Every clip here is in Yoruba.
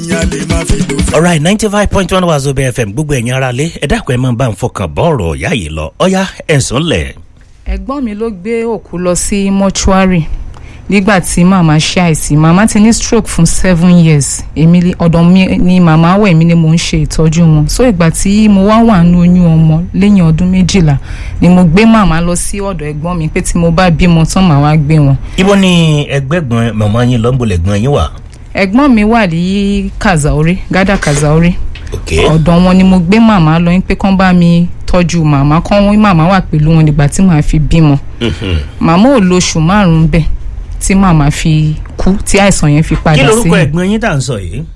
ìyẹn lè má fi lò fẹ́. alright ninety five point one Wazobia FM gbogbo ẹ̀yin ara lé ẹ dákun ẹ máa bá ń fọkàn bọ́ ọ̀rọ̀ ìyá yìí lọ ọ̀yá ẹ̀sùn lẹ̀. ẹ̀gbọ́n mi ló gbé òkú lọ sí mọ́ṣúárì nígbà tí màmá ṣe àìsí màmá ti ní stroke fún seven years èmi li- ọ̀dọ̀ mi ni màmá wà èmi ni mò ń ṣe ìtọ́jú wọn so ìgbà tí mo wá wà nínú oyún ọmọ lẹ́yìn ọdún méjìlá ni mo gbé màmá lọ sí ọ̀dọ̀ ẹ̀gbọ́n mi pé tí mo bá bímọ tán màá wá gbé wọn ibo ni ẹgbẹ́gbọ̀n màmá yín lọ́nbọ̀lẹ̀gbọ̀n yín wà. ẹ̀gbọ́n mi wà ní kazaore gádà kazaore ok ọ̀dọ̀ wọn ni mo gbé màmá lọ pé kán bá mi tọ́jú màmá kán wọ́n màmá wà pẹ̀lú wọn nígbà tí màá fi bímọ Mhm. màmá ò lo oṣù márùn-ún bẹ́ẹ̀ tí màmá fi kú tí àìsàn yẹn fi kí padà sí lorúkọ ẹ̀gbọ́n yín tá à ń sọ yìí.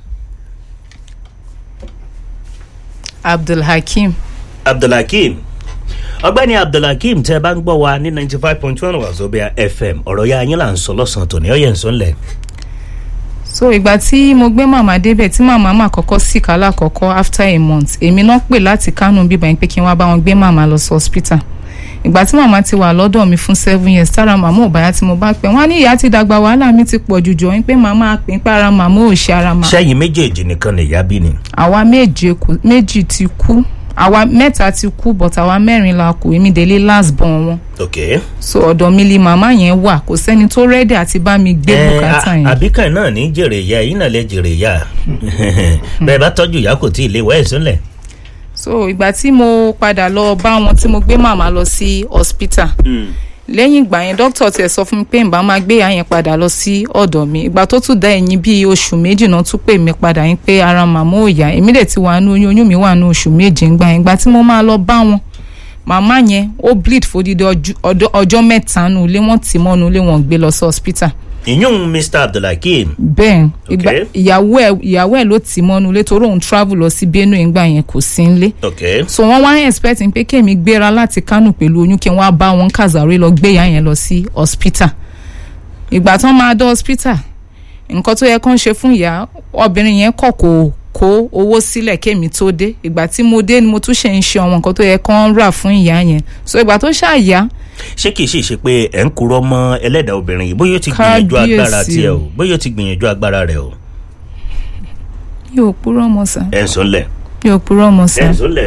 abdulhakeem abdulhakeem ọgbẹ́ni abdulhakeem tẹ́ ẹ bá ń gbọ́ wa ní ninety five point one Wazobia FM ọ̀rọ̀ ya yín là ń sọ lọ́sàn-án tòní ọ̀yẹ̀ ń sọ ńlẹ̀. so ìgbà tí mo gbé màmá débẹ̀ tí màmá mà kọ́kọ́ sick alákọ̀ọ́kọ́ after a month èmi náà pè láti kánú bíbá yẹn pé kí n wá bá wọn gbé màmá lọ sí hospital ìgbà tí màmá ti wà lọ́dọ̀ mi fún seven years tára màmá ò báyà tí mo bá pẹ́ wọ́n á ní ìyá ti dàgbà wàhálà mi ti pọ̀ jù jọ pé màmá pè ń pé ara màmá ò ṣe ara màmá sẹ́yìn méjèèjì nìkan nìyá bí ni. àwa méje kù méjì ti kú àwa mẹ́ta ti kú but àwa mẹ́rin la kù èmi délé last born wọn ok. so ọ̀dọ̀ mi li màmá yẹn wà kò sẹ́ni tó rẹ́dí àti bá mi gbé Ẹ, bùkátà a- yẹn. àbíkàn náà ní jèrè ìyá yìí náà lè jèrè ìyá bẹ́ẹ̀ bá tọ́jú ìyá kò tí ì léwọ́ ẹ̀sùn lẹ̀. so ìgbà tí mo padà lọ bá wọn tí mo gbé màmá lọ sí hospital lẹ́yìn ìgbà yẹn dókítà tiẹ̀ sọ fún mi pé nbà máa gbé ìyá yẹn padà lọ sí ọ̀dọ̀ mi ìgbà tó tún dá ẹ̀yìn bíi oṣù méjì náà tún pè mí padà yín pé ara màmá ò yá èmi dẹ̀ ti wà ní oyún oyún mi wà ní oṣù méje ńgbà yẹn ìgbà tí mo máa lọ bá wọn màmá yẹn ó bleed fódìdí ọjọ́- ọjọ́- ọjọ́ mẹ́ta nù ilé wọn tì mọ́nu ilé wọn gbé lọ sí hospital ìyún mr abdulhakeem bẹ́ẹ̀ ìgbà Okay. ìyàwó ẹ̀ ìyàwó ẹ̀ ló tì mọ́nu ilé torí òun travel lọ sí benue ńgbà yẹn kò sí ńlé ok so wọn wá expect pé kémi gbéra láti kánò pẹ̀lú oyún kí n wá bá wọn kàzàrí lọ gbé ìyá yẹn lọ sí hospital ìgbà tán máa dé hospital nǹkan tó yẹ kán ṣe fún ìyá obìnrin yẹn kọ̀ kó kó owó sílẹ̀ kémi tó dé ìgbà tí mo dé ni mo tún ṣe ń ṣe àwọn nǹkan tó yẹ kán rà fún ìyá yẹn so ìgbà tó ṣàyà ṣé kìí ṣe ṣe pé ẹ̀ ń kúrọ́ mọ́ ẹlẹ́dàá obìnrin yìí bóyá ó ti gbìyànjú agbára Kábíyèsí tiẹ̀ o o. bóyá ó ti gbìyànjú agbára rẹ̀ o yóò purọ́ mọ́ sá ẹ̀ ń sọ ńlẹ̀ yóò purọ́ mọ́ sá. ẹ̀ ń sọ ńlẹ̀